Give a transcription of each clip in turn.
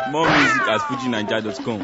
More music at fujinaija.com.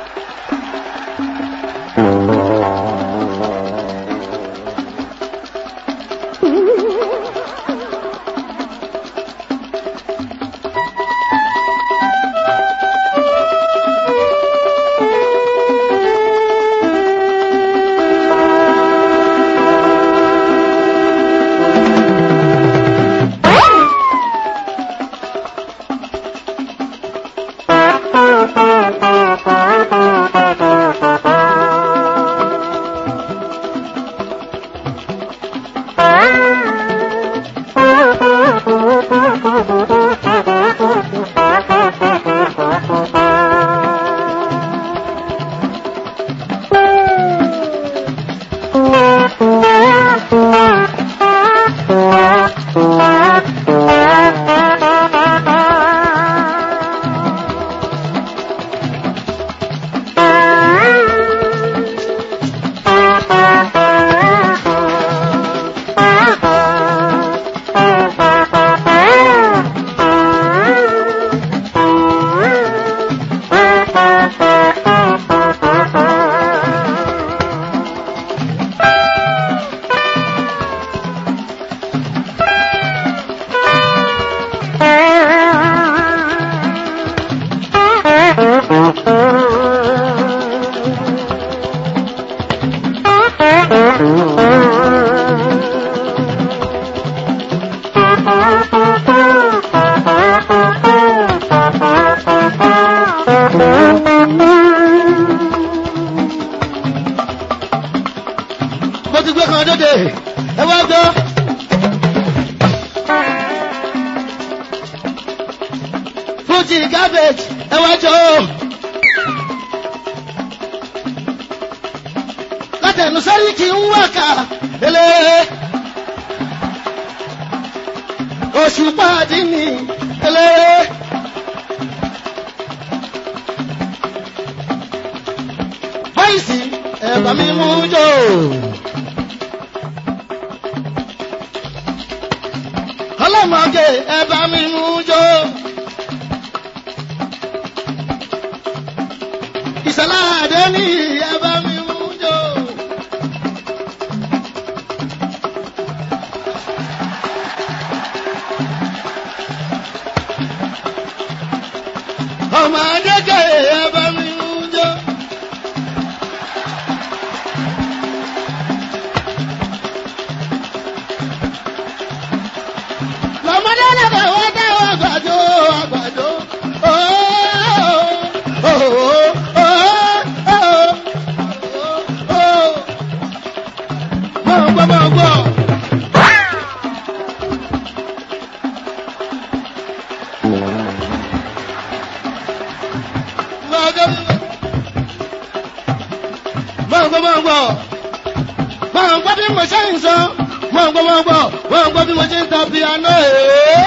mo ti gbé kan dédé ẹ wá gbọ́. fújì cabbage ẹ wá jọ o. látẹnu sẹ́rí kì í wákà lélẹ̀. oṣù pàdé ni lélẹ̀. báyìí sí ẹ̀bà mi mú jò. ọlọ́mọge ẹ̀bà mi mú jò. ìṣẹ̀lá àdé ní ẹ̀bà mi mú jò. ọmọ adékè ẹ̀bà mi mú jò. lọ́mọdé lọ́dọ̀ wọ́n dáwọ́ àgbàdo àgbàdo. Mọ̀ gbọ́ mọ̀ gbọ́. Mọ̀ gbọ́ mọ̀ gbọ́ mọ̀ gbọ́. Mọ̀ gbọ́ bí mo ṣe ń sọ. Mọ̀ gbọ́ mọ̀ gbọ́. Mọ̀ gbọ́ bí mo ṣe ń ta piano. Ee.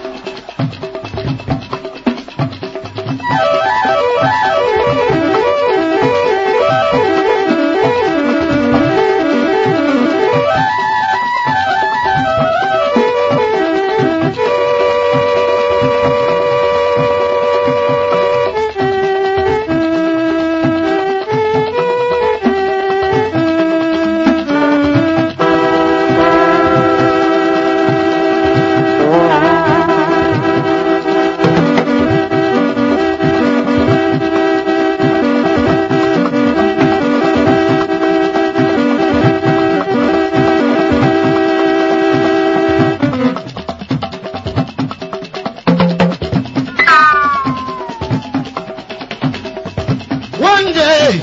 One day.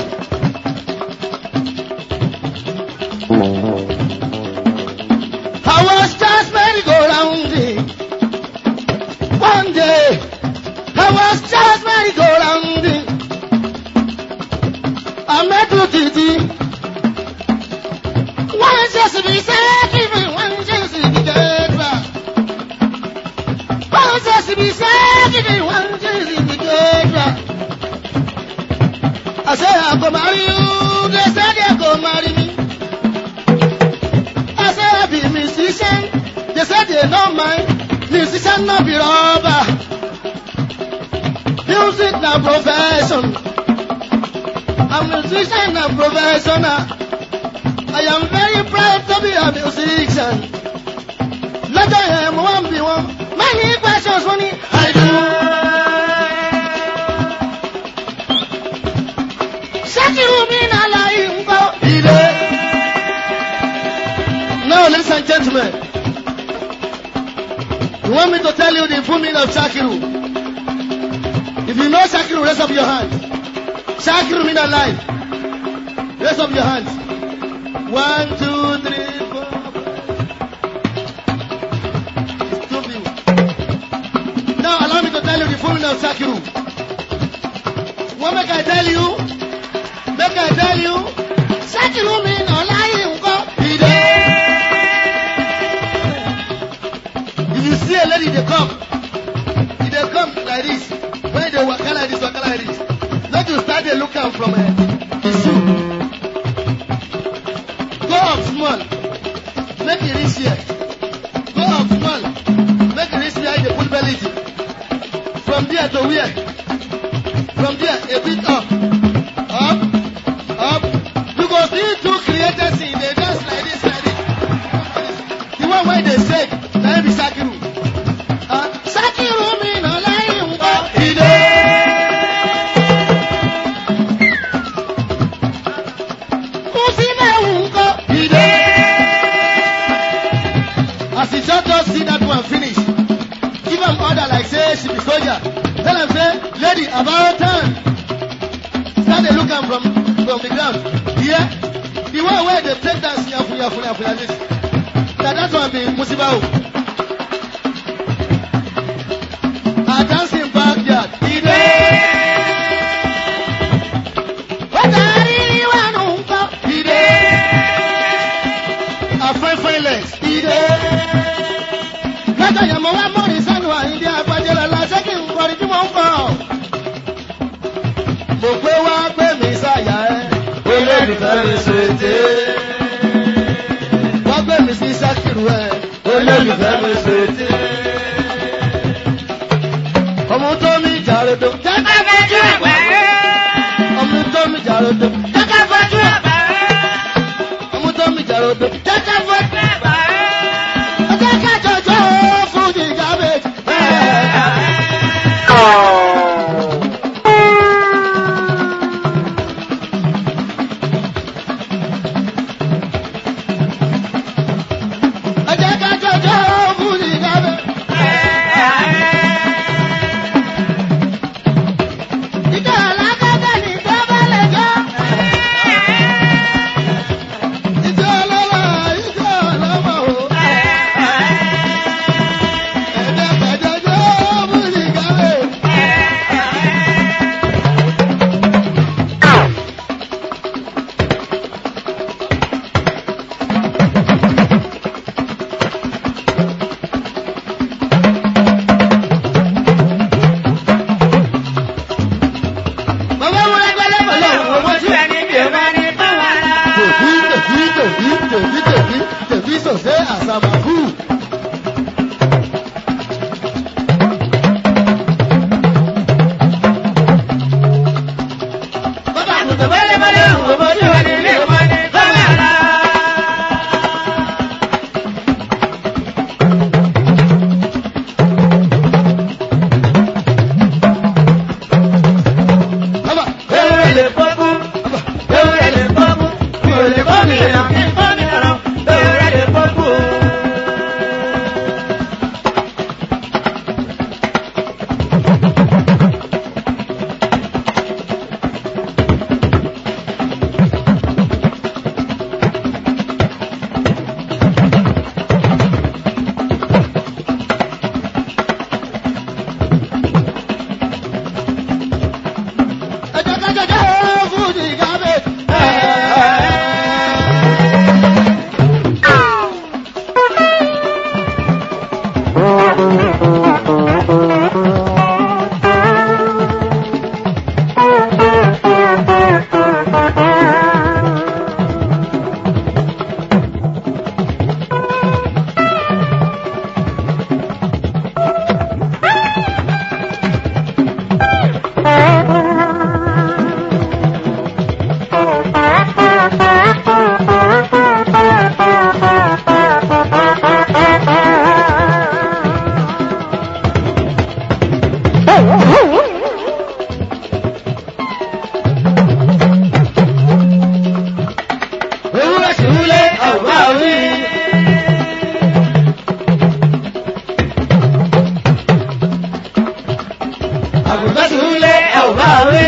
I was just merry-go-rounding. One day. I was just merry-go-rounding. I met Titi. One just be saving me, one just be dead back. One just be saving me, one just be dead back. I say I go marry you, they say they go marry me. I say I be musician, they say they don't mind. Musician no be rubber. Music na profession. I'm musician and professional. I am very proud to be a musician. Lọ́jọ́ yẹn mo wá ń bí wọn. Many questions wọ́n ní I do. Ṣákìrù mi náà láyé ń kọ́. Ilé. Now ladies and gentlemen. You want me to tell you the full meaning of Shakiru? If you know Shakiru, raise up your hand. Shakiru mean alive. Raise up your hands. One, two, three, four. It's two people. Now allow me to tell you the full meaning of Shakiru. What make I tell you? Make I tell you? Shakiru mean alive. If you see a lady, they come. If they come like this, when they waka like this, waka like this, not to start they look am from uh, the shoe. Go up small, make it reach here. Go up small, make it reach where they put belly. to. From there to where? From there, a bit up, up, up. You go see two creators in they dance like this, like this. The one where they say, na him be Sakiru. Ah, Sakiru mi na láyé ń bọ̀. Ìdè. Kùsílẹ̀ ń kọ́. Ìdè. As he just just see that one finish, give am order like say she be soldier. Tell am say, lady, about turn. Start dey look am from from the ground. Yeah. The one wey dey take dance yafu yafu yafu like this. Na that one be musiba o. A dancing backyard. Ide. Wátàrí wà nù ńkọ́. Ide. A fine fine legs. Ide. Lọ́jọ́ yẹn mo wá mọ́rin sánú àyíndé agbájẹ́lá lásẹ́ kí n kọrin tí mo ń kọ́. Mo pé wá gbé mi sáyà ẹ́. Olólùfẹ́ mi ṣètè. Wá gbé mi sí Sákìrù ẹ̀. Olólùfẹ́ mi ṣètè. Ọmọ tó mi jàrodo. Jẹ́ká fojú ẹ̀gbẹ́. Ọmọ tó mi jàrodo. Jẹ́ká fojú ẹ̀gbẹ́. Ọmọ tó mi jàrodo. Jẹ́ká fojú ẹ̀gbẹ́. Ọjọ́ kájọjọ́ fún ti gábéjì. Ọjọ́ kájọjọ́ fún ti gábéjì. bá wí.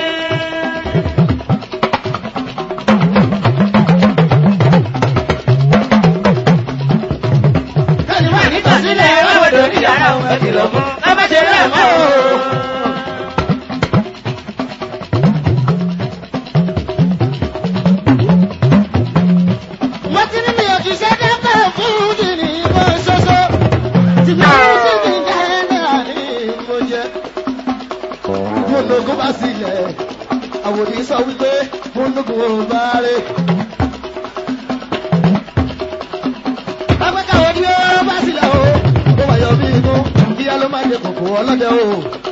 Kẹ́ni wà nítòsílẹ̀ ọ̀dọ̀ ní yàrá òun ẹ̀ kìlọ̀ fún. Ẹ má ṣe bẹ́ẹ̀ mọ́ o. mo ti ní mi ò ti ṣe dábàá fún ìdí ìbọn ṣoṣo tí mi ò sì ní náírà ní mo jẹ. mo lóògùn bá sílẹ̀ àwòdì sọ wípé mo lóògùn ò bá rè. Afẹ́ká wo ni ó bá sílẹ̀ o? Ó wáyọ̀ bí inú, kíá ló máa ń jẹ kòkó ọlọ́dẹ o.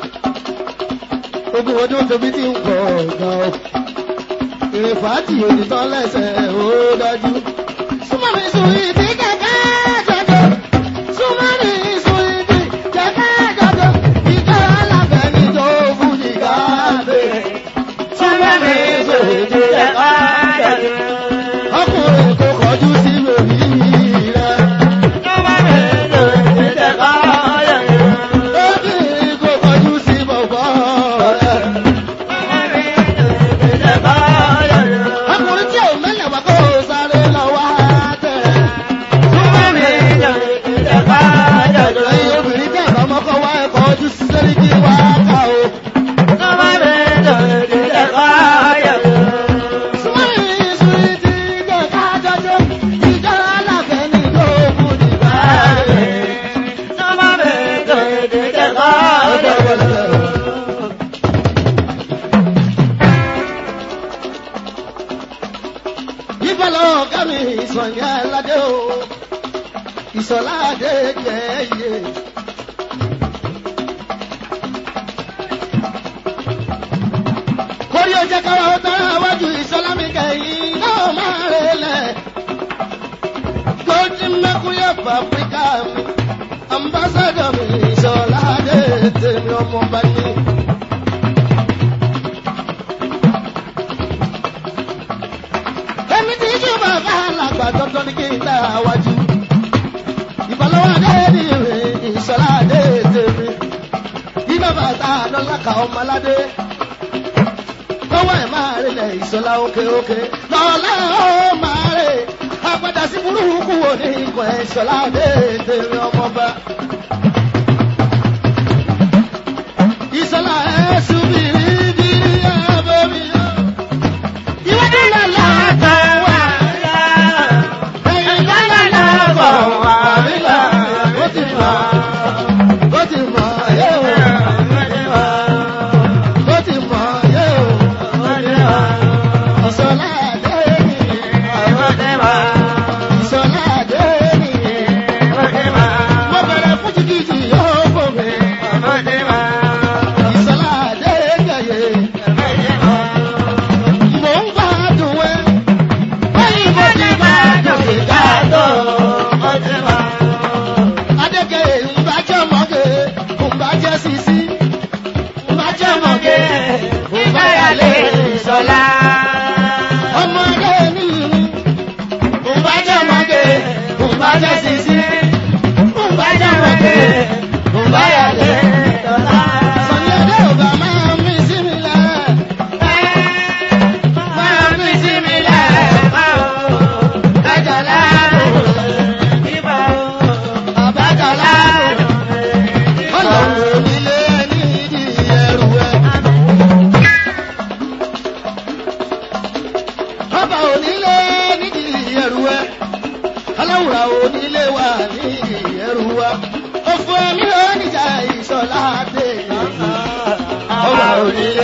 Ogun ọdún tóbi ti ń pọ̀ gan o. Èrè fàájì òdìtọ́ lẹ́sẹ̀ ó dájú. Súnmọ́ mi sùn ìdí kẹ̀kẹ́ jọjọ. Súnmọ́ mi sùn ìdí kẹ̀kẹ́ jọjọ. Ìjọ alábẹ́ ni tó fún ìgbà bẹ̀rẹ̀. Súnmọ́ mi sòrò ìdí ẹ̀kọ́ jọjọ. Ọkùnrin kò kọjú sí lórí rẹ̀. Súnmọ́ mi sòrò ìdí ẹ̀kọ́ jọjọ. Obìnrin kò kọjú sí bọ̀bọ̀ rẹ̀. Súnmọ́ mi sòrò ìdí ẹ̀kọ́ jọjọ. Ọkùnrin tí ò mẹ́lẹ̀ wá kó sáré lọ wá tẹ̀. Súnmọ́ mi sòrò ìdí ẹ̀kọ́ jọjọ. Ẹyin obìnrin tẹ̀ bá mọ́kọ́ wá ẹ̀kọ́ ojú sí lórí kí wá ká o. Súnmọ́ mi sòrò ìdí ẹ̀kọ́ jọjọ. Súnmọ́rin ìṣúrí ti jẹ́ ká jọjọ́. Ìjọ aláfẹ́ ní ló kù nígbà rẹ̀. Súnmọ́ mi sòrò ìdí ẹ̀kọ́ jọjọ. Ìbálò ọ̀gá mi ìsọ̀yà aládé o. Ìsọ̀lá adé jẹ́ iye. Kórí ó jẹ́ káwá ó tán àwájú ìsọ̀lá mi kẹ́yìn náà máa relẹ̀. Golden Mercury of Africa mi. Ambassador mi ìsọ̀lá adé tèmi ọmọ bá ní. Èmi ti ṣe bàbá alàgbà dandan ní kí n dá wájú. Ìbálòwò adé ní ìwé ìṣọ̀lá adé tèmi. Bí bàbá ta lọ́lá ka ọmọ aládé. Lọ́wọ́ ẹ̀ máa rilẹ̀ ìṣọ̀lá òkè òkè. Lọ́lá ó máa rè. Àgbàdà sí burúkú wo ní ikọ̀ ẹ̀ ìṣọ̀lá adé tèmi ọmọba. Ìṣọ̀lá ẹ̀ ṣubìrì bìrì ẹ̀ bómi. Ìwádìí lọ́la kan wà. Adéke ńbàjẹ́ mọ́gẹ́, ńbàjẹ́ sisi, ńbàjẹ́ mọ́gẹ́, ńbàyàlé ìṣọ̀lá. Ọmọdé ní ńbàjẹ́ mọ́gẹ́, ńbàjẹ́ sisi, ńbàjẹ́ mọ́gẹ́, ńbàyàlé ìṣọ̀lá. Sọ̀ni Adé ò bá máa mí sí mi lẹ̀. Máa mí sí mi lẹ̀. Àjàlá àbájàlá. Ọlọ́run onílé nídìí ẹrù ẹ. Ọba onílé nídìí ẹrù ẹ. Aláwùrà onílé wà nídìí ẹrù wa. Òfò ẹ̀mí oníjà ìṣọ̀lá dé. Ọba onílé.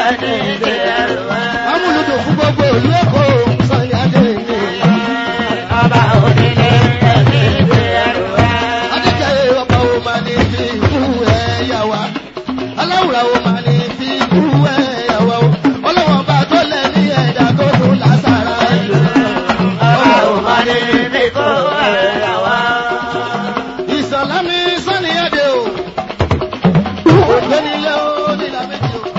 Amúlùdùn fún gbogbo ìlú Èkó Sọ̀yà dé ní. Adékẹ́ ọba wo máa ní fi ikú ẹ̀yà wa? Aláwùrà wo máa ní fi ikú ẹ̀yà wa o? Ọlọ́wọ́n bá tó lẹ̀ ní ẹ̀dá tó tún lásàrà ìlú. Ìsọ̀lá mi sọ́ni ẹ̀dẹ̀ o. Ògbénilé o nílà méjì o.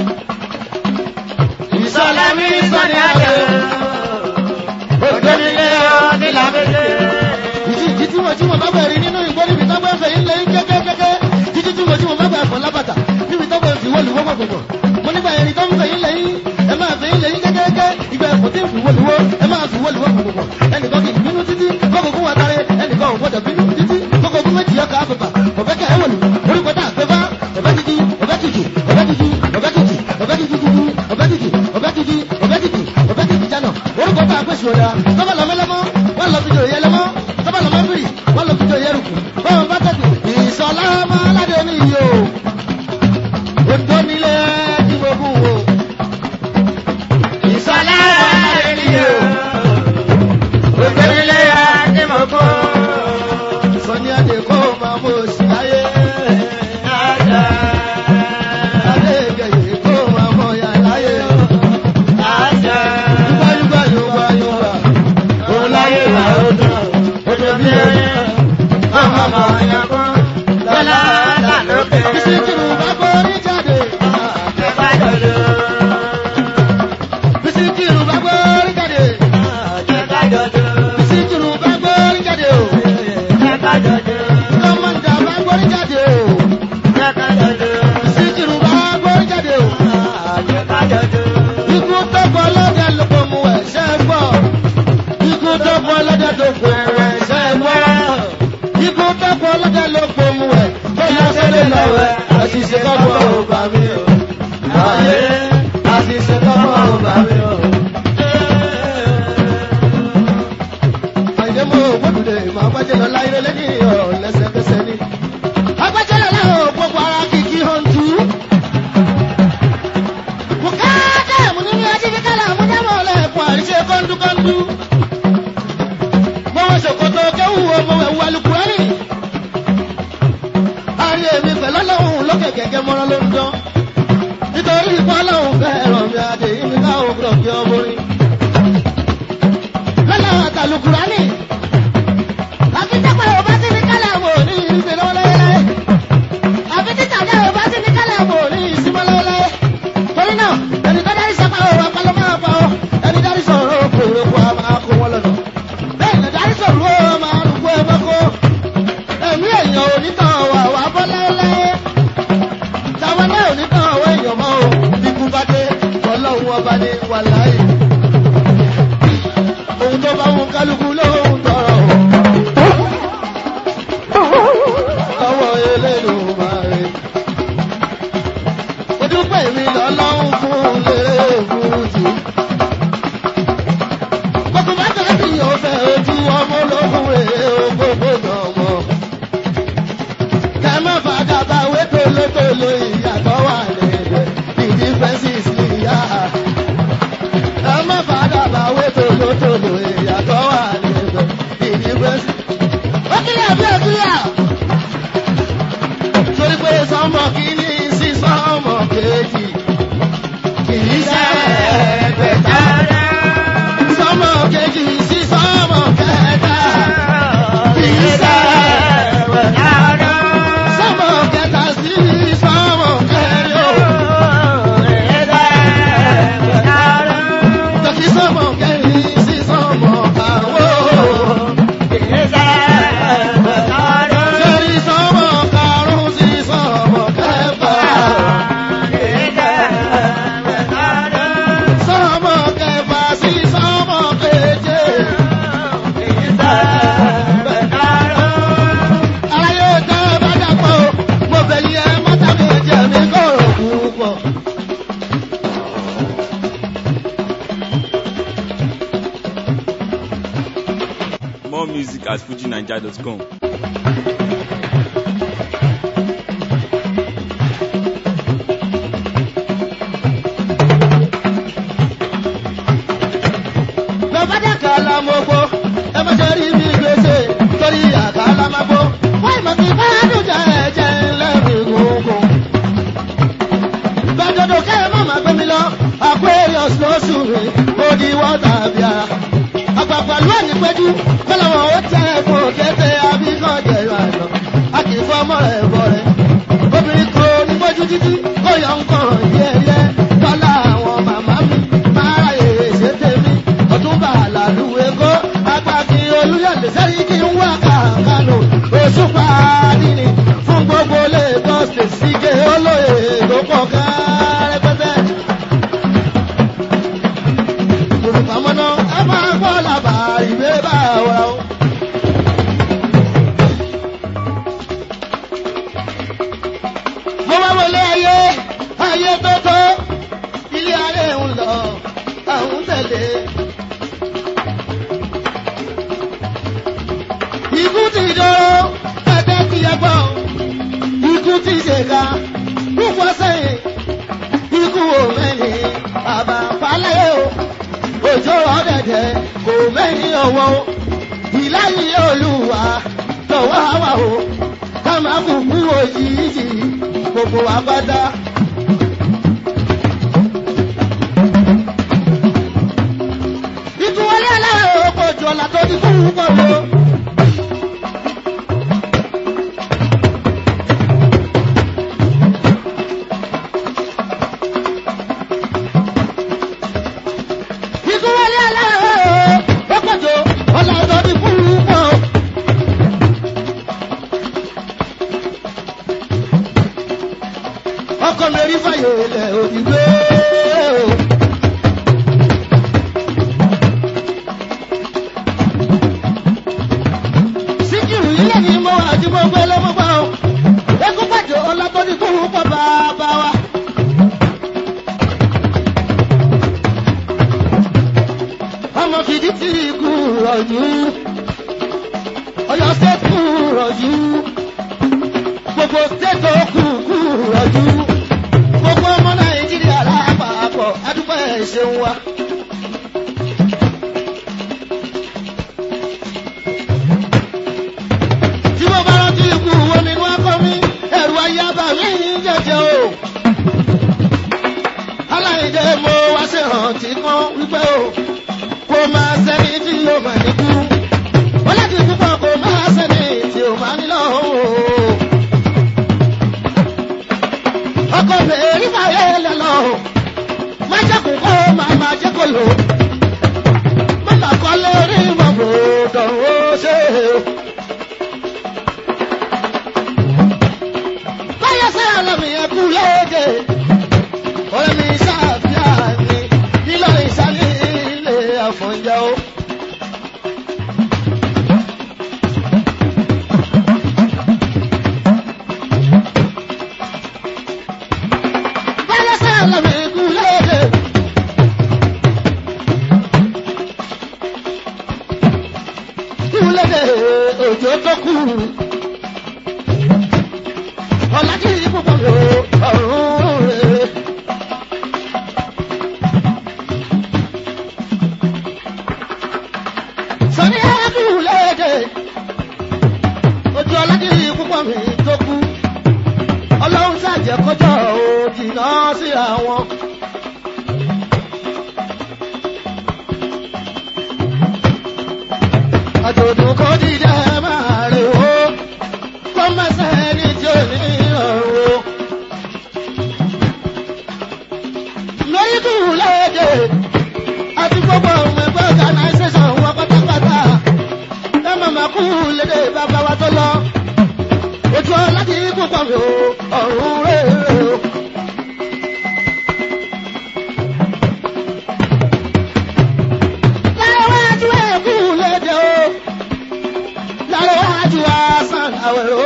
Ìsọ̀lá mi sọ́ni ẹ̀dẹ̀ o. Ògbénilé o nílà méjì o. Ìjì ìjì tí mo tí mo bá bẹ̀rẹ̀ nínú ìgbó níbi tó bá ń fẹ̀ yín lé kékékéké. Jíjí tí mo tí mo bá bẹ̀rẹ̀ fọ̀ lábàtà níbi tó bá ń fi wọ́ọ̀lù wọ́pọ̀ pọ̀pọ̀. mo nígbà ẹni tó ń fẹ̀yìn lẹ́yìn ẹ máa fẹ̀yìn lẹ́yìn gẹ́gẹ́gẹ́ ìgbà ẹ̀kọ́ tí ń fi wọlúwọ́ ẹ máa fi wọlúwọ́ gbogbo ẹnìkan kì í bínú títí kókò fún wa tare ẹnìkan ò gbọdọ̀ bínú títí kókò fún méjì ọkà àfẹ́fà ọ̀fẹ́ kẹ́ ẹ wọ̀lú orúkọ tá a fẹ́ bá ọ̀fẹ́ títí ọ̀fẹ́ títí ọ̀fẹ́ títí ọ̀fẹ́ títí ọ̀fẹ́ títí dúdú ọ̀fẹ́ títí ọ̀fẹ́ títí ọ̀fẹ́ títí ọ̀fẹ́ títí jánà orúkọ tá a fẹ́ sùn ọ̀dà tọ́ba lọ mẹ́lẹ́mọ́ wọ́n lọ fi jò yẹ lẹ́mọ́ tọ́ba lọ mọ́bìrì wọ́n lọ fi jò yẹ rùkù bọ́ọ̀ bá tẹ̀sí ìsọ̀lá máa ládé ní iye o òtó nílé tí mo kú wo Ìsọ̀lá ènìyàn. Òjòlélé àti mọ̀kọ́. sọ́ni adé kó máa mọ̀ sí ayé Àjà. adé gẹ̀yẹ́ kó máa mọ̀ yà láyé Àjà. yúgbà yúgbà yúgbà yúgbà Òun láyé wà ó dùn. Ojú bí ẹyẹ. Ọmọ ọmọ ọ̀yàn kan. Lọ́lá àtà lókè. bísí kìlù bá borí jáde Ẹ̀fà jọ̀dọ̀. bísí kìlù bá borí jáde Ẹ̀fà jọ̀dọ̀. bísí kìlù bá borí jáde o Ẹ̀fà jọ̀dọ̀. kọ́mọ̀dà bá borí jáde o Ẹ̀fà jọ̀dọ̀. bísí kìlù bá borí jáde o. Ẹ̀fà jọ̀dọ̀. Ikú tó pọ̀ lọ́dẹ ló pọ̀ mú ẹ̀ ṣẹ́ gbọ́. Ikú tó pọ̀ lọ́dẹ tó pọ̀ mú ẹ̀ ṣẹ́ gbọ́. Ikú tó pọ̀ lọ́dẹ ló pọ̀ mú ẹ̀ bóyá sẹ́lẹ̀ lọ́wọ́ ẹ̀. Àṣìṣe kọ́kọ́ ò bá mi o. Ayé àṣìṣe kọ́kọ́ ò bá mi o. Àyè mo gbódùdè máa gbájẹ́ lọ láyé lẹ́yìn ọ̀ lẹ́sẹ̀kẹsẹ̀ ni. Agbájẹ́ lọ láwọn òpópó ara kìkì hàn tú. Bukata munini ajivikala munyamole kwarishe kondu kondu. Mọ̀wé ṣòkòtò kéwù ọmọwé wu alukurani. Ayé mi pẹ̀lú ọlọ́run lókè gẹ́gẹ́ mọ́rán ló ń dán. Nítorí ipò ọlọ́run fẹ́ràn mi àdé ìmí káwọn gbọ́dọ̀ kí ọmọ rí. Lọ́la àtàlùkùránì. Akíntẹ́pẹ̀ ò bá sí ní kálẹ̀ wò ní ìrìnsẹ̀ lọ́wọ́ lẹ́yẹ́lẹ́yẹ́. Àfi títà jẹ́ ò bá sí ní kálẹ̀ wò ní ìsinmi lọ́wọ́lẹ́yẹ́ torí náà ẹni tó dárí sọ́kà ó wà pálọ́ máa pa ọ́ ẹni dárí sọ̀rọ̀ ó kéré kó a máa kó wọn lọ́nà bẹ́ẹ̀ ni dárí sọ̀rọ̀ ó máa rúgbó ẹ bá kó ẹ̀mí èèyàn onítàn wà wà bọ́ láéláé táwọn náà onítàn ọwọ́ èèyàn mọ́ o bí kú bá dé ọlọ́run ọba ní wà láàyè ohun tó bá wọn kálukú lóhun tọrọ o ọwọ́ eléyìí máa rè mo dúpẹ́ mi lọ́lọ́run fún lérè fújì. gbogbo bàtà tí yóò fẹ́ ojú ọmọ ológun rèé ògbógbó náà mọ̀. kẹ má fàdà bá wé tolótoló ìyàtọ̀ wà lẹ́gbẹ̀ẹ́ ìdí fẹ́ǹsìs níyà. kẹ má fàdà bá wé tolótoló ìyàtọ̀ wà lẹ́gbẹ̀ẹ́ ìdí fẹ́ǹsìs. ó kílẹ̀ bí ó kílẹ̀ torí pé sọmọ kìíní sí sọmọ kejì kìí ṣe ẹgbẹ̀ta sọmọ kejì sí sọmọ kẹta kìí ṣe sọmọ kẹta sí sọmọ kẹyọ tọ́kí sọmọ kẹrin sí sọmọ kàwọ́ kẹrin sọmọ karùn-ún sí sọmọ kẹfà. sọmọ kẹfà sí sọmọ keje. aláyé tẹ bá dàpọ̀ o mo bẹ̀ yí ẹ mọ́tà méjì ẹ̀mí kọ̀rọ̀ púpọ̀. More music at fujinaija.com. bàbá dàkà la mo gbó ẹ má ṣe rí mi gbèsè torí àkà la má gbó. wọ́n ìmọ̀ sí fáádùn jẹ́ ẹ̀jẹ̀ ńlẹ́rìí gbogbo. gbàdọ̀dọ̀ kẹ́ ẹ má má gbé mi lọ aquarius lóṣù mi ó di wọ́tà bíà. àgbàgbà ló ní péjú kọ́lá wọn ó tẹ ẹ̀kọ́ kété abíkan jẹ̀rọ àná. a kì í fọ́ ọmọ rẹ̀ bọ̀ rẹ̀. obìnrin kan ní gbójú títí kó yọ nǹkan yẹ́yẹ́ tọ́lá àwọn màmá mi máa ráyè ṣe tèmi ọ̀túnba àlàlùwé kó agbáki olúyọ̀lẹ̀ sẹ́rí kí n wá kàkánò òṣùpá nínú fún gbogbo lagos state síge olóye tó pọ̀ ká rẹpẹtẹ. lọ́wọ́ o ìláyé olúwa lọ́wọ́ àwa o ká máa kú kú òjijì gbogbo wa pátá. ìtúwọlé aláwọ̀ ọkọ̀ jù ọ̀la tó ti fún un pọ̀ lọ. ìtúwọlé aláwọ̀ ọkọ̀ jù ọ̀la tó ti fún un pọ̀. ọkọ̀ mi rí fàyè ilẹ̀ òdìgbò. síkìrù ilé ni mo wà tí mo gbé lọ́mọ bá o. Ekú pàjọ ọlọ́tọ́ni tó ń pọ̀ bàbá wa. Ọmọ fìdí tí kú rọ̀jú. Ọyọ ṣe kú rọ̀jú. Gbogbo ṣètò kú kú rọ̀jú. Gbogbo ọmọ Nàìjíríà lápapọ̀ adúpẹ́ ìṣeun wa. tí mo bá rántí ikú wo nínú akọ mi ẹrù ayaba mi jẹjẹ o. aláìjẹ mo wá sí rántí kan wípé o kò máa sẹ́ni tí yóò máa níkú. wọ́n láti púpọ̀ kò máa sẹ́ni tí yóò máa nílò o. ọkọ bèèrè fàyè lẹ́lọ má jẹ́kùn kó máa máa jẹ́ kó lò. mọ́tà kọ́ lórí mọ̀bò dọ̀wọ́ ṣe é. báyọ̀ sẹ́yà lọ́mì yẹn kú léde. ọ̀rẹ́ mi ṣàfihàn mi nílò ìsàlẹ̀ ilé àfọ̀njá o. báyọ̀ sẹ́yà lọ́mì yẹn kú léde. kú léde òjò tó kú ọ̀làjì púpọ̀ lò ọ̀run rẹ̀. sọ́ni ẹ̀kú léde ojú ọ̀làjì púpọ̀ mi tó kú ọlọ́run ṣàjẹ́ kọjọ́ òjìnà sí àwọn. àjòdù kò dìde máa rè ó kọ́mẹ́sẹ̀ ní tí ò ní ọ̀rọ̀. lórí kù léde àti gbogbo ọmọ ẹgbẹ́ organisation wọn pátápátá ẹ màmá kú léde bàbá wa tó lọ. ojú ọ láti púpọ̀ mi ò ọ̀run rèé o. Lárawájú ẹ̀ kú léde o lárọ́wájú asán àwẹ̀rọ.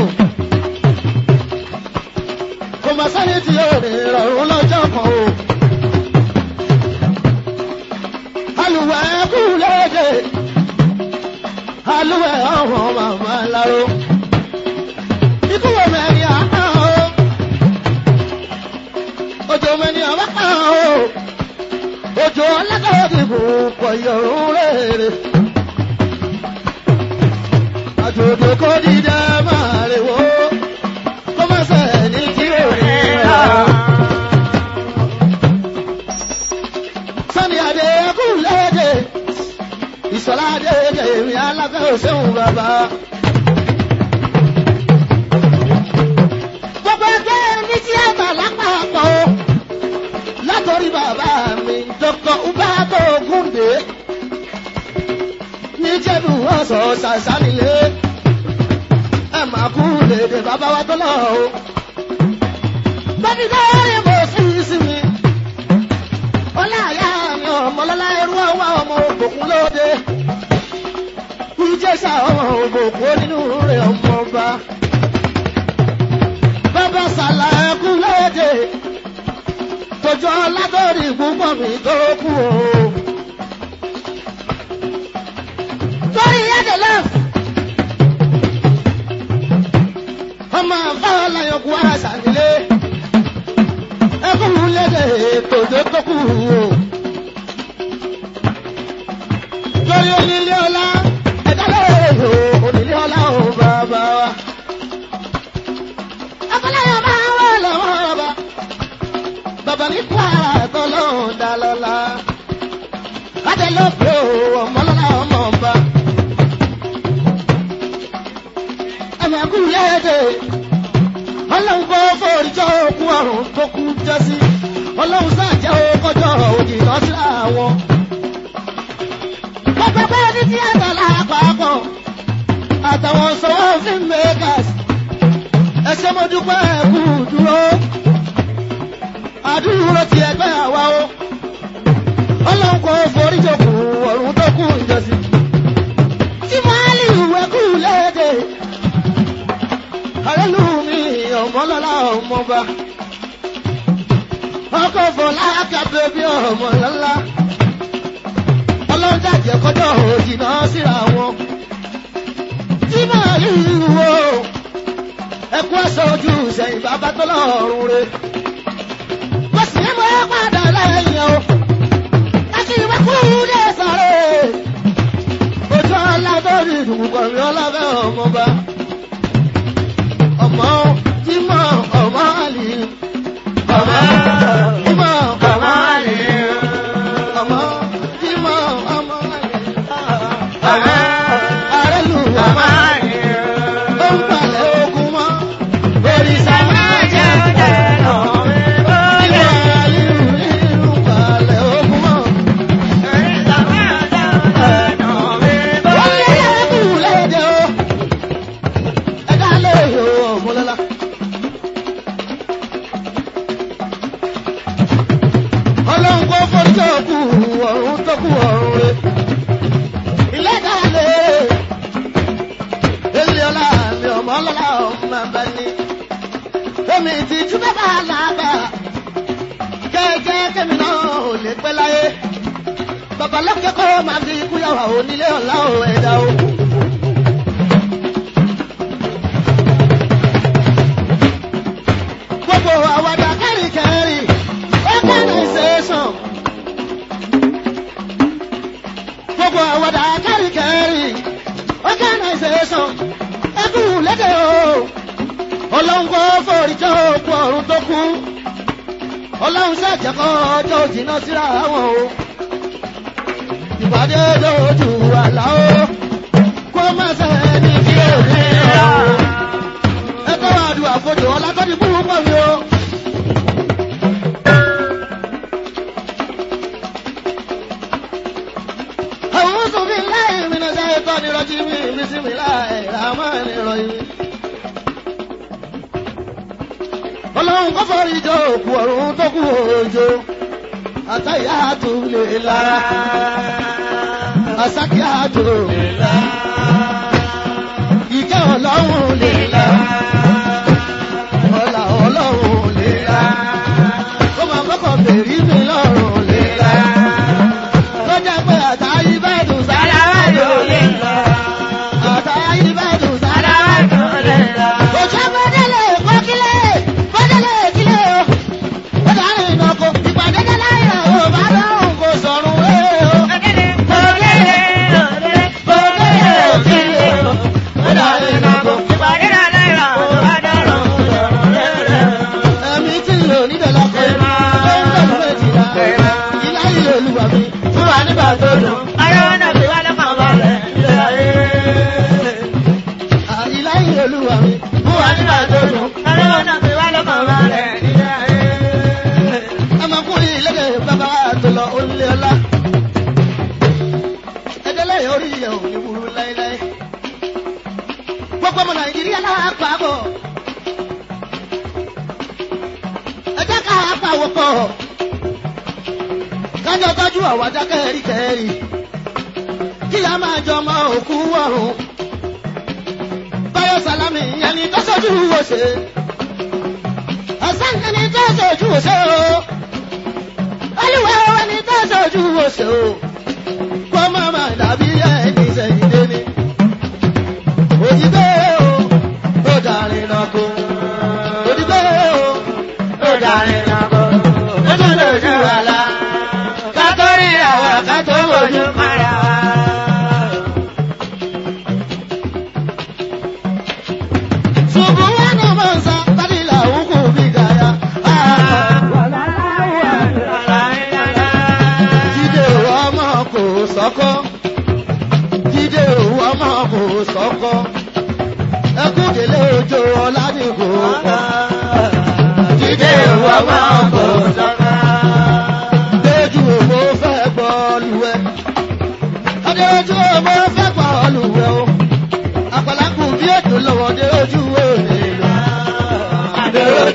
kò mà sẹ́ni tí yóò rìn rọrùn lọ́jọ́ kan o. alùwẹ̀ kú léde alùwẹ̀ ọ̀hún màmá láró. ikú wo mẹ́rin àná o. òjò mẹ́rin àbá kan o. òjò ọlọ́dọ̀ dìbò pọ̀ yọ̀rùn rere àjòjò kò dìde máa rè wó kó má ṣe ní kí ò ní rà. sani adé kú léde ìsọlá adé kèmí aláfẹ́ òṣèlú bàbá. gbogbo ẹgbẹ́ ní tíátà lápapọ̀ o látọ̀rí bàbá mi dr ubato gúndé níjẹ̀bù ọ̀sọ̀ ṣàṣàlìyé ẹ máa kú lédè bàbá wa tó lọ o. Bẹ́ẹ̀ni lórí mo sí sí mi. Ọláyà mi ọmọlọ́lá ẹrú ọwọ́ ọmọ ògbòkun lóde. Ìjẹsà ọmọ ògbòkun nínú rẹ̀ ọmọ ọba. Bàbá sàlà ẹkú lóde. Tòjọ́ látọ̀rí púpọ̀ mi tó kú o. Torí ẹ̀dẹ̀ lọ́f. Ọmọ àbáwọ̀ láyọ̀ kú ara sànílé. Ẹkún lédè tòjó tó kú o. Torí onílé ní kwara tọ́lọ́hún dá lọ́la. Adé ló pé o, ọmọlọ́lá ọmọ ọba. Ẹ̀mẹ̀kú léde. Ọlọ́run kó foríjọ́ òkú ọ̀run tó kú jọ́sí. Ọlọ́run sàjẹ́ okọjọ́ òjì lọ́sí àwọn. Gbogbo pé ní tíátà lápapọ̀. Àtàwọn sọ̀wọ́ fíìmù makers. Ẹ ṣé mo dúpẹ́ ẹ̀kú dúró àdúró ti ẹgbẹ́ àwa o ọlọ́run kò forí jòkó ọ̀run tó kù ìjọsìn tí máàlì ìwé kù léde àrẹ́lù mi ọmọlọ́lá ọmọba ọkọ̀ fọlá kábẹ́ bí ọmọlọ́lá ọlọ́run jàjẹ́ kọjọ́ òjìnà síra wọn tí máàlì ìwé ẹkú ẹ̀sọ́ ojú sẹ́yìn bàbá tó lọ́rùn rẹ̀ kò sí mọ́ padà lẹ́yìn o. Láti ìwé kú ní ẹ̀sàrẹ́. Ojú ọlá tó rí ìdùnkùn mi ọlọ́fẹ́ ọmọba. Ọmọ Jímọ̀ ọmọ àlè. Ọmọ Jímọ̀ ọmọ àlè. Ọmọ Jímọ̀ ọmọ àlè. Ọmọ Arẹ́lù ọmọ àlè. Ó ń palẹ̀ ogun mọ́. Òrìṣà máa jẹ́ ọ̀dẹ̀ lọ́wọ́. Ọlọ́run kó forí tó kù ọ̀run tó kù ọ̀run rẹ̀. Ilé dálé. Ilé ọlá mi ọmọ ọlọ́lá ọmọ ẹ̀bẹ̀ ni. Omi ti jú bẹ́ẹ̀ bá lágbà jẹ́jẹ́ kẹ́mi náà ò lè pẹ́ láyé. Bàbá lókè kọ́ máa fi ikú yàwá onílé ọ̀la ò ẹ̀dá o. Gbogbo àwàdà kẹ́rìkẹ́rì organisation. Gbogbo àwàdà kẹ́rìkẹ́rì organisation. Ẹkú lédè o. Ọlọ́run kò forí jẹ́ òkú ọ̀run tó kú ọlọ́run ṣàjẹ́kọ́ ọjọ́ òjìnà síra wọn o. ìpàdé lójú àlá o kó má sẹ́ni tí ò ní ọ̀rọ̀ o. ẹ tọ́ wa du àfojò ọlákọ́ni búrú pọ̀ mi o. àwọn sọ̀bí láì mi náà ṣe é tọ́ ni rọ́jí mi mi sí mi láì ràmọ́ ni rọ́jí mi. ọlọ́run kọ́ fọ́rí jọ òkú ọ̀run tó kú òjò àtàyà tó lè lára àsákíá tó lè lára ìkẹ́ ọlọ́run lè lára ọlà ọlọ́run lè lára ó máa mọ́kàn bèrí mi lọ́rùn lè lára lọ́jà pé àtàyí bá dùn sára wájú lè lára àtàyí bá dùn sára wájú lè lára. òjò bọ́dẹ̀lẹ̀ kọ́kílẹ̀ bọ́dẹ̀lẹ̀ kílẹ̀ o ó dáhùn ìnáko ìpàdé dé láyà o bá dáhùn kò sọ̀rùn ẹ̀ o. ẹ̀mí tí ń lò níbẹ̀ lọ́kọ̀ ẹ̀ ló ń bẹ̀rù méjìlá ilá ilé olúwa mi fún wa nígbà tó dùn. À, ilá ilé olúwa mi fún wa nígbà tó dùn. ọmọkùnrin ìlédè bàbá tó lọ olè ọlá. ẹdẹlẹ orí yẹ ò ní burú láéláé. gbogbo ọmọ nàìjíríà lápapọ̀. ẹ jẹ́ ká pàwọ́ pọ̀. kájọ tọ́jú àwàdà kẹ́rìkẹ́rì. kí a máa jọ ọmọ òkú ọ̀run. báyọ̀ sálámì ẹni tó sojú wò ṣe. ọ̀sán ẹni tó sojú wò ṣe o olúwa ẹni tó sojú oṣù o kó má má dàbí ẹni sẹ́yìn déni. òdìgbé o ó darin náà kó òdìgbé o ó darin náà kó ó tún lójú àlá ká tó rí àwọn ká tó wojú para wa. ṣùgbọ́n wọn ni mo ń sa bádìlà òkú bí gàyà.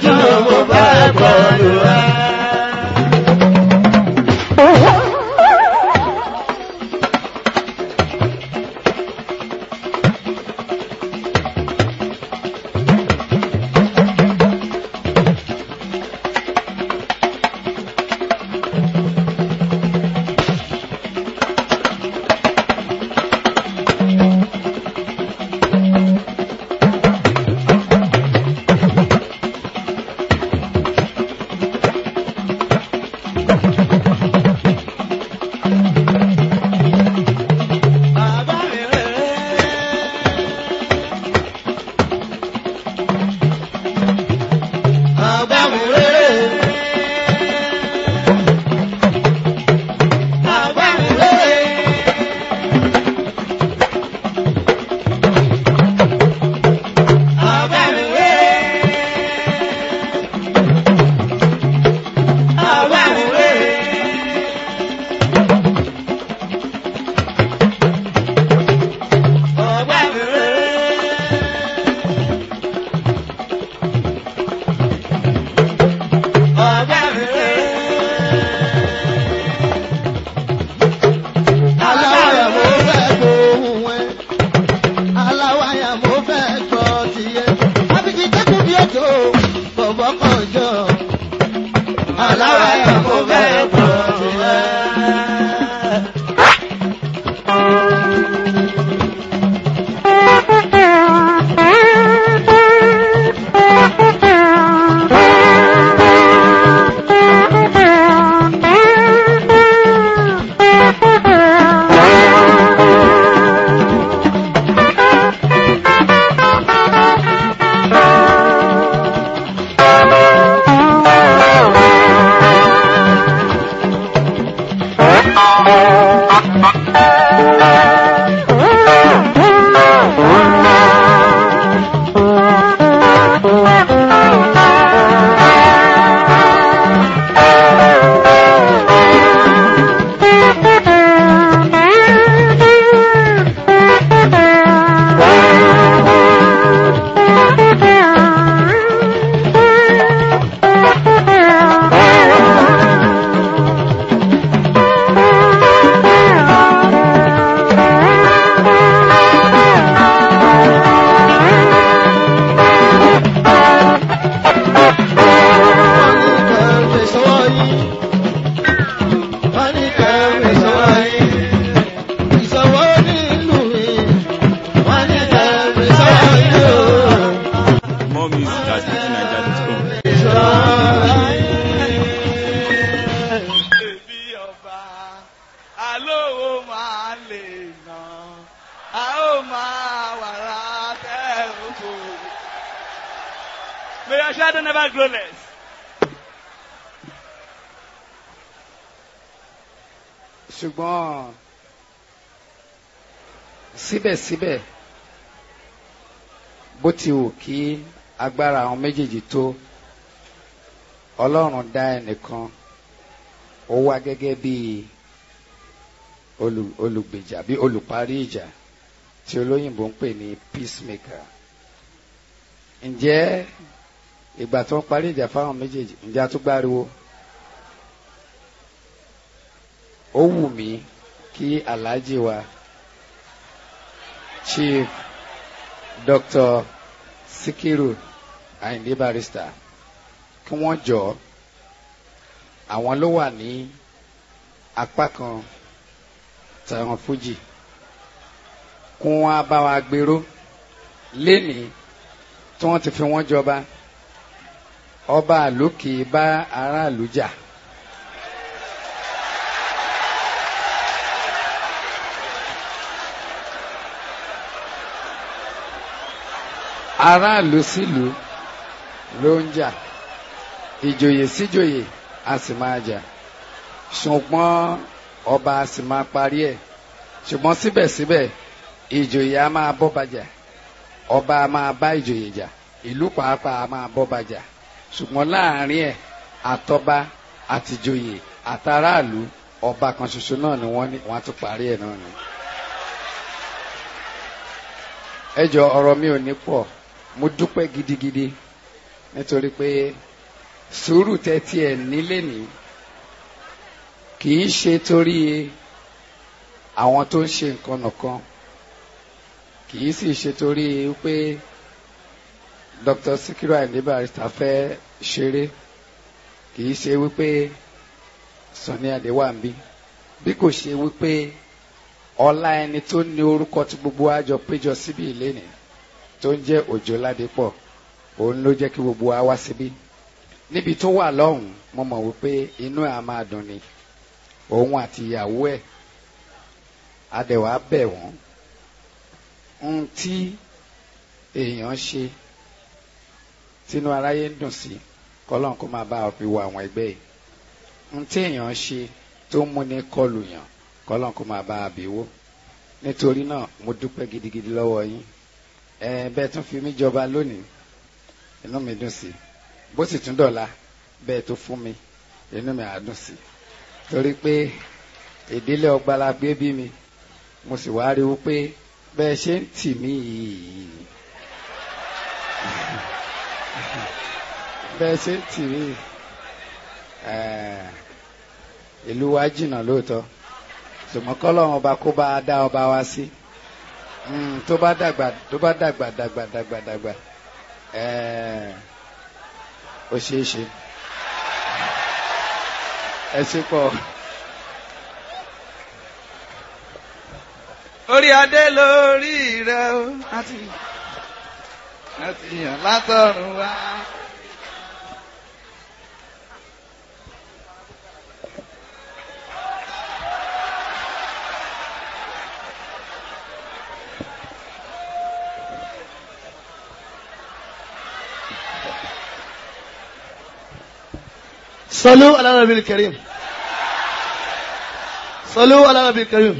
ọdún mo bá gbọ́dọ̀ wá. Bàbá mi rẹ̀. Bàbá mi rẹ̀. Bàbá mi rẹ̀. Bàbá mi rẹ̀. Bàbá mi rẹ̀. Bàbá mi rẹ̀. Bàbá mi rẹ̀. aláwàyà mo fẹ́ gbóhùn ẹ aláwàyà mo fẹ́ gbọ́ tiẹ̀ àbíkí kẹ́kọ̀ọ́ bí ètò bọ̀bọ̀ kan jọ aláwàyà mo fẹ́ gbọ́ tiẹ̀. More music at fujininja.com. Èmi ọba, alówó máa lè nà, a ó máa wàrà tẹ́lifù. May your shadow never grow less. ṣùgbọ́n síbẹ̀síbẹ̀ bó ti wù kí agbára àwọn méjèèjì tó ọlọ́run dá ẹnìkan ó wá gẹ́gẹ́ bí olù- olùgbèjà bí olùparí ìjà tí olóyìnbó ń pè ní peacemaker ǹjẹ́ ìgbà tó ń parí ìjà fáwọn méjèèjì ǹjẹ́ a tún gbáriwo ó wù mí kí alhaji wa chief dr sikiru ayinde barrister kí wọ́n jọ àwọn ló wà ní apá kan tàwọn fújì kí wọ́n á bá wa gbèrò lénìí tí wọ́n ti fi wọ́n jọba ọba àlòkè bá aráàlú jà. aráàlú sílùú ló ń jà ìjòyè síjòyè a sì máa jà ṣùgbọ́n ọba a sì máa parí ẹ̀ ṣùgbọ́n síbẹ̀síbẹ̀ ìjòyè a máa bọ́ba jà ọba a máa bá ìjòyè jà ìlú pàápàá a máa bọ́ba jà ṣùgbọ́n láàrin ẹ̀ àtọba àtìjòyè àtàràlù ọba kan ṣoṣo náà ni wọ́n ní wọ́n á tún parí ẹ̀ náà ni. ẹ jọ ọ̀rọ̀ mi ò ní pọ̀ mo dúpẹ́ gidigidi nítorí pé sùúrù tẹ́tí ẹ̀ nílé ní kì í ṣe torí àwọn tó ń ṣe nǹkan nìkan kì í sì ṣe torí pé Dr. Sikiru Ayinde Barrister fẹ́ ṣeré kì í ṣe wípé Sunny Adé wà ń bí bí kò ṣe wípé ọlá ẹni tó ní orúkọ tí gbogbo wa jọ péjọ síbí ìlénì tó ń jẹ́ Òjó Ládépọ̀ òun ló jẹ́ kí gbogbo wa wá síbí níbi tó wà lọ́hùn mo mọ̀ wípé inú ẹ̀ á máa dùn ni òun àti ìyàwó ẹ̀ adẹ̀wà bẹ̀ wọ́n ń tí èèyàn ṣe tínú aráyé ń dùn sí kọ́lọ́n kó máa bá fi wo àwọn ẹgbẹ́ yìí ń tí èèyàn ṣe tó ń múni kọlù yàn kọ́lọ́n kó máa bá a bí wó nítorí náà mo dúpẹ́ gidigidi lọ́wọ́ yín ẹ bẹ́ẹ̀ tún fi mí jọba lónìí inú mi dùn sí bó sì tún dọ̀la bẹ́ẹ̀ tó fún mi inú mi á dùn sí torí pé ìdílé ọgbàlà gbé bí mi mo sì wá rí i pé bẹ́ẹ̀ ṣe ń tì mí yìí bẹ́ẹ̀ ṣe ń tì mí ìlú wa jìnnà lóòótọ́ ṣùgbọ́n kọ́lọ́run ọba kó bá a dá ọba wa sí tó bá dàgbà tó bá dàgbà dàgbà dàgbà dàgbà ó ṣeé ṣe ẹ ṣe pọ̀. orí adé lórí rẹ o láti láti yàn látọ̀run wá. صلوا على النبي الكريم صلوا على النبي الكريم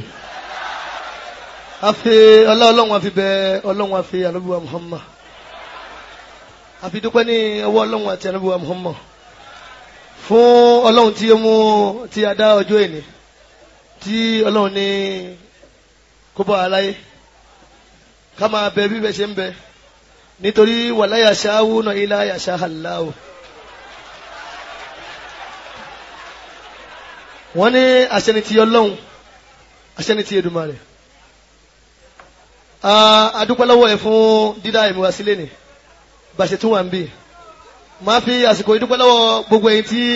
afi ọlọ́run àfi bẹ ọlọ́run àfi ànábùwà muhammad àfi dúpẹ́ ní ọwọ́ ọlọ́run àti ànábùwà muhammad fún ọlọ́run tí ó mú tí a dá ọjọ́ èní tí ọlọ́run ní kó bá aláyé ká máa bẹ bí bẹ ṣe ń bẹ nítorí wala yasha'una illa yasha Allahu. wọ́n ní àṣẹni ti ọlọ́run àṣẹni ti Èdùmàrè adúpẹ́ lọ́wọ́ ẹ̀ fún dídá ìmúra sílẹ̀ ni bàṣẹ tún wà ń bì máa fi àsìkò ìdúpẹ́ lọ́wọ́ gbogbo ẹ̀yin tí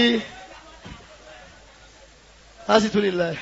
a sì tún lè la ẹ̀.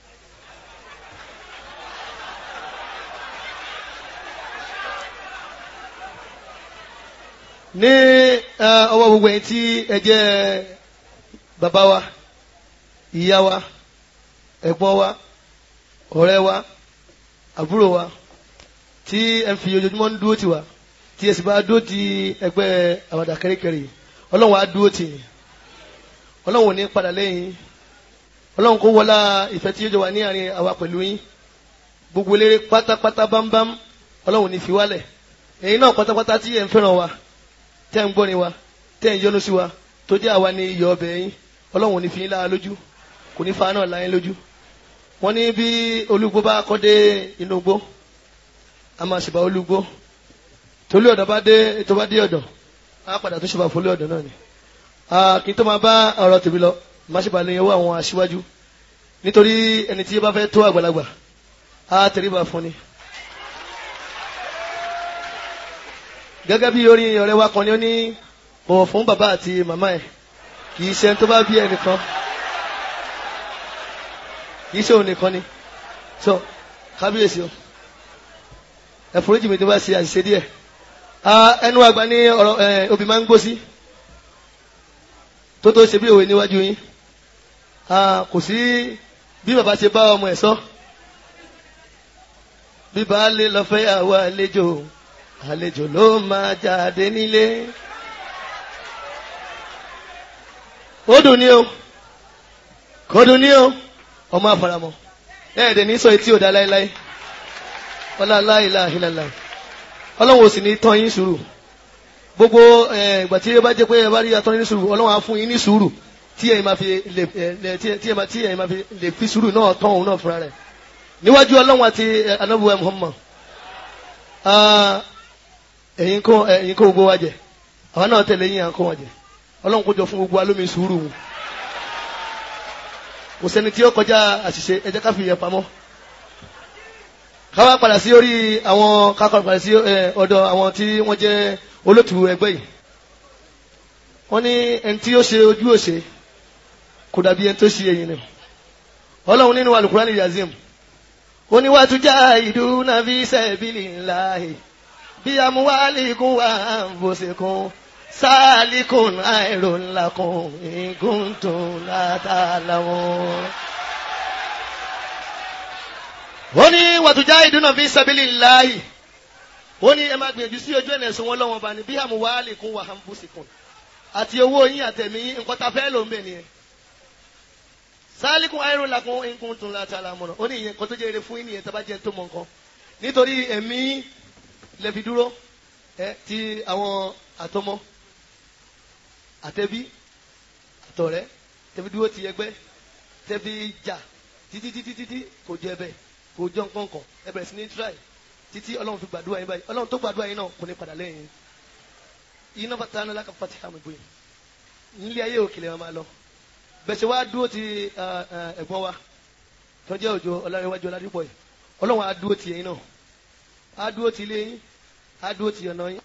ní ọwọ́ gbogbo ẹ̀yin tí ẹ jẹ́ bàbá wa ìyá wa ẹ̀gbọ́n wa ọ̀rẹ́ wa àbúrò wa tí ẹ ń fi ojoojúmọ́ ń dúró tì wá tí ẹ sì bá dúró ti ẹgbẹ́ àwàdà kẹ́ríkẹ́rí ọlọ́run á dúró tì yín ọlọ́run ò ní padà lẹ́yìn ọlọ́run kó wọlá ìfẹ́ tí yóò jọ wà ní àárín àwa pẹ̀lú yín gbogbo eléré pátápátá bámbám ọlọ́run ò ní fi wálẹ̀ ẹ̀yin náà pátápátá tí ẹ̀ ń fẹ́ràn wa tẹ́ ń gbọ́ni wa tẹ́ ń yọ́nú sí wa tó jẹ́ àwa ní iyọ̀ ọbẹ̀ yín ọlọ́run ò ní fi yín lára lójú kò ní fa náà láyé lójú wọ́n ní bí olúgbó bá kọ́ dé inú gbó a máa ṣèbà olúgbó tolú ọ̀dọ̀ bá dé tó bá dé ọ̀dọ̀ á padà tó ṣèbà fólú ọ̀dọ̀ náà ni kí n tó máa bá ọ̀rọ̀ tèmi lọ má ṣèbà lè yẹwọ́ àwọn aṣíwájú nítorí ẹni tí bá fẹ́ tó àgbàlagbà á tẹríba fún ni. gẹ́gẹ́ bí orin ọ̀rẹ́ wa kan ni ó ní bọ̀wọ̀ fún bàbá àti màmá ẹ̀ kì í ṣe ẹni tó bá bí ẹnìkan kì í ṣe òun nìkan ni so kábíyèsí o ẹ̀fọ́rọ́jì mi tó bá ṣe àṣìṣe díẹ̀ ẹnu àgbà ní ọ̀rọ̀ obì máa ń gbó sí tó tó ṣe bí òwe níwájú yín kò sí bí bàbá ṣe bá ọmọ ẹ̀ sọ bí baálé lọ fẹ́ àwọ àlejò àlejò ló máa jáde nílé ó dùn ní o kò dùn ní o ọmọ àfàràmọ ẹ̀ẹ́dẹ̀ ní sọ etí ò dá láéláé ọlá láìláìláìlá ọlọ́run ò sì ní tán yín sùúrù gbogbo ìgbà tí ẹ bá jẹ́ pé ẹ bá rí atọ́ ní sùúrù ọlọ́run á fún yín ní sùúrù tí ẹ̀yin máa fi lè tí ẹ̀yin máa fi lè fi sùúrù náà tán òun náà fúnra rẹ̀ níwájú ọlọ́run àti anábùwẹ̀ Muhammad ẹ̀yin kó ẹ̀yin kó gbogbo wa jẹ àwọn náà tẹ̀lé yín à ń kó wọn jẹ ọlọ́run kó jọ fún gbogbo alómi sùúrù wọn kò sẹ́ni tí ó kọjá àṣìṣe ẹ jẹ́ ká fi yẹn pamọ́ káwá padà sí orí àwọn kákọ́ padà sí ẹ, ọ̀dọ̀ àwọn tí wọ́n jẹ́ olótùú ẹgbẹ́ yìí wọ́n ní ẹni tí ó ṣe ojú òṣè kò dàbí ẹni tó ṣe ẹ̀yìn ni ọlọ́run nínú alukurani yazim ó ní wàá tún já ìdúná fi sabilillahi bí amúwálìkún wà bòsìkún sáàlìkún àìrònlákún ìgúntún látàláwọn. ó ní wàá tún já ìdúná fi sabilillahi ó ní ẹ máa gbìyànjú sí ojú ẹ̀nà ẹ̀sùn wọn lọ́wọ́ bá ní bí amúwálìkún wà bòsìkún àti owó yín àtẹ̀mí yín nǹkan tá a fẹ́ ló ń bẹ̀ nìyẹn sáálíkùn ayérò làkún nǹkan tó ń la ta la mọ̀nà ó ní ìyẹn kan tó jẹ́ eré fún yín nìyẹn tó bá jẹ́ tó mọ̀ nǹkan nítorí ẹ̀mí lẹ́fi dúró ẹ ti àwọn àtọmọ àtẹbí àtọ̀rẹ́ tẹbi dúró ti ẹgbẹ́ tẹbi jà títí títí títí kò jẹ bẹ́ẹ̀ kò jọ nǹkan kan ẹ bẹ̀rẹ̀ sí ní tíráì títí ọlọ́run fi gbàdúrà yín báyìí ọlọ́run tó gbàdúrà yín náà kò ní padà lẹ́yìn yín iná bàtà náà lákà fati hàmì bóyá nílé ayé òkèlè wọn máa lọ bẹ̀sẹ̀ wá dúró ti ẹ̀gbọ́n wa tó jẹ́ òjò ọlọ́rinwájú ọládúpọ̀ yìí ọlọ́run á dúró ti ẹ̀yin náà á dúró ti ilé yín á dúró ti ọ̀nà yín